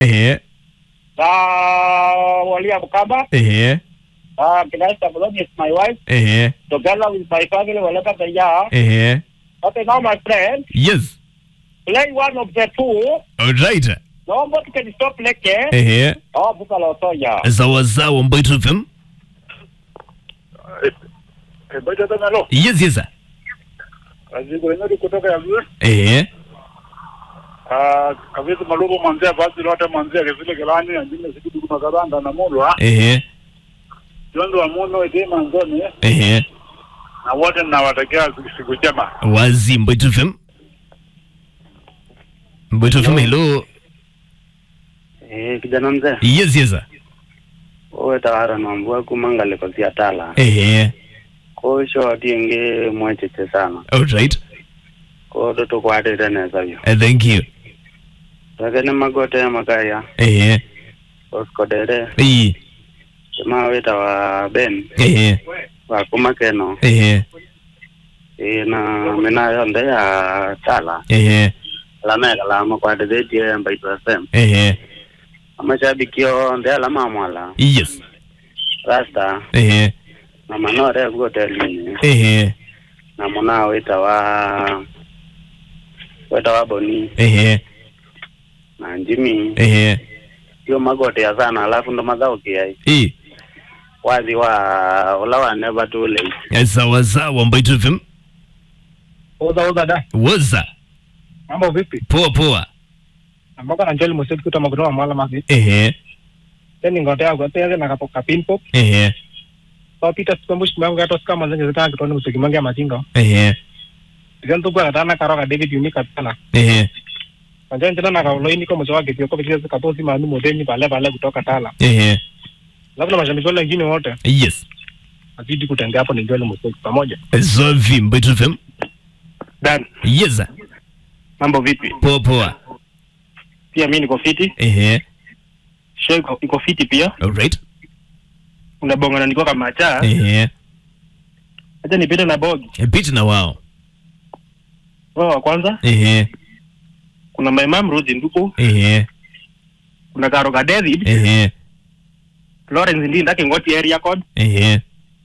ehe na Walia Mkamba, ehe uh, Kinesta Muloni is my wife, ehe together with my family, Waleka Kenya. ehe Okay, now my friend, yes play one of the two. alright Naomba tukeni stop leke. ehe Oh, buka la Otoya. sawa sawa Mbeto FM Baita tena lo. yes yes sir. Azigo enori kutoka ya vile. ehe Ah, kavizi malugo manzia basi lote manzia kizile kelani anjine sikidu kuna karanda na mulwa. ehe Jondo wa muno ite manzoni. ehe Na wote nawatakia siku njema. wazi Mbeto FM Mbeto FM hello Eh, kijana mzee yes yes sir. owe tawara nombua kumangale kosia tala ehe kosho atienge mwecheche sana alright kodo tukwatite nesavyo Uh, thank you takene magote makaya ehe oskodere iyi tima wita wa ben ehe wakumakeno ehe e na mina yonde ya tala ehe lameka la makwatithetie mbaitu fm ehe amashabikio nde alama mwala yes rasta ehe na manore guotelini ehe na muna wita wa wita wa boni ehe na njimi ehe yo magote ya sana alafu ndo mathaukiai i wathi wa ula wa never too late Eh, sawa sawa Mbeto FM Oza oza da. waza Mambo vipi? poa poa Ambako na njoli moseti kutoka kutoka mwala masi. ehe Teni ngotea kwa tenge na kapo kapin pop. ehe So Peter sikombush mwangu gato skama zenye zitaka kitoni musiki mangi ya matingo. ehe Digan tu kwa katana karoka David Unika tana. ehe Kanjani tena na kaulo ini kwa mchowa kitio kwa kitio katosi maanu modeni pale pale kutoka tala. ehe Labda mashabiki wale wengine wote yes azidi kutembea hapo ni njoli moseti pamoja. safi Mbeto FM Dan, yes sir. mambo vipi? poa poa Pia mimi niko fiti. ehe Show iko, iko fiti pia. alright Unabonga na niko kama cha. ehe Acha nipite na bogi. pita na wao Wao wa kwanza ehe kuna my mom Rose Nduku, ehe kuna Karoga David, ehe Lawrence Ndinda Kingoti area code, ehe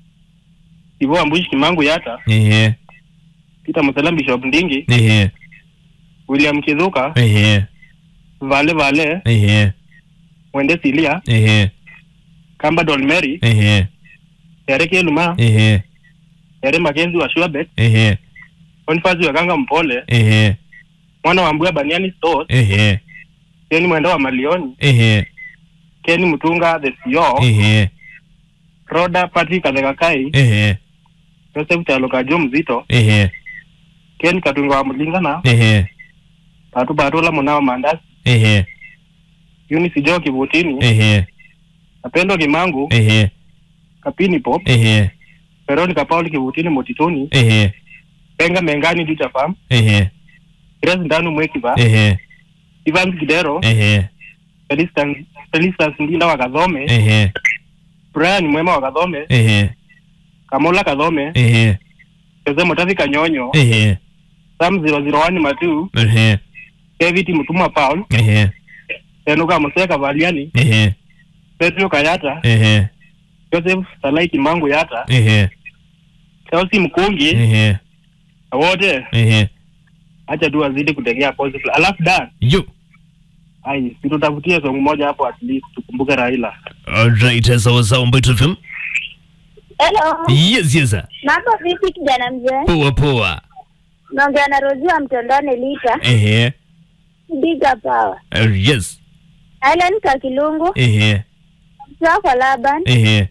Ivo Ambushi Kimangu Yata, ehe Peter Musalam Bishop Ndingi, ehe William Kizuka, ehe Vale Vale, ehe Wende Silia, ehe Kamba Dolmeri, ehe Eric Eluma, ehe Ere Makenzi wa Shuabet, ehe Boniface wa Ganga Mpole, ehe mwana wa Mbuya Baniani Stores, ehe Ken Mwenda wa Malioni, ehe Ken Mutunga the CEO, ehe Roda Patrick Kathekakai, ehe Joseph Chaloka Jo Mzito, ehe Ken Katunga wa Mulingana, ehe Patu Batola Munao Mandasi, ehe Eunice Jo Kivutini, ehe Napendo Kimangu, ehe Kapini Pop, ehe Veronica Paul Kivutini Motitoni, ehe Penga Mengani Ducha Farm, ehe Grace Ndanu Mwekiva, ehe Evans Kidero, ehe Felicitas Felicitas Ndinda wa Kadhome, ehe Brian Mwema wa Kadhome, ehe Kamola Kadhome, ehe Jose Motavi Kanyonyo, ehe Sam 001 Matu, ehe David Mutuma Paul, ehe Enuka Museka Valiani, ehe Pedro Kayata, ehe Joseph Salai Kimangu Yata, ehe Chelsea Mkungi, ehe na wote ehe acha tu wazidi kutegea positive. Alafu Dan, yo ai, situtafutie song moja hapo at least tukumbuke Raila. alright sawa sawa Mbeto FM Hello. yes yes sir. Mambo vipi kijana mzee? poa poa Naongea na Rozi wa Mtondoni Lita. ehe Big up power. Uh, yes Island Kakilungu, ehe Mtoa kwa Laban, ehe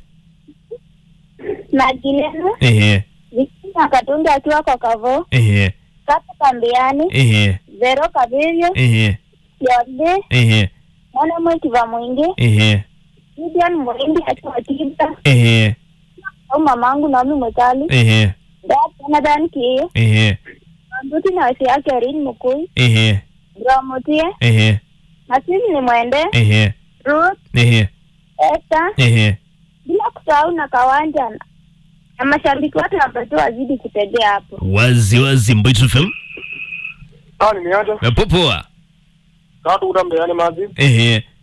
na Gileno, ehe Vikina Katunga akiwa kwa Kavo, ehe Kaka Kambiani, ehe Vero Kavirio, ehe Yode, ehe Mwana Mwekiva Mwingi, ehe Gideon Mwingi akiwa Tiba, ehe au mamangu Naomi Mwekali, ehe Dad Jonathan Kiyo, ehe Mbuti na wasi yake Erin Mukui, ehe Bramutie, ehe Nasiri ni Mwende, ehe Ruth, ehe Esther, ehe bila kusahau na Kawanja na- na mashabiki wote wapatu wazidi kutegea hapo. wazi wazi Mbeto FM Ah, nimeacha. Uh, poa poa tatu utambeane mazi ehe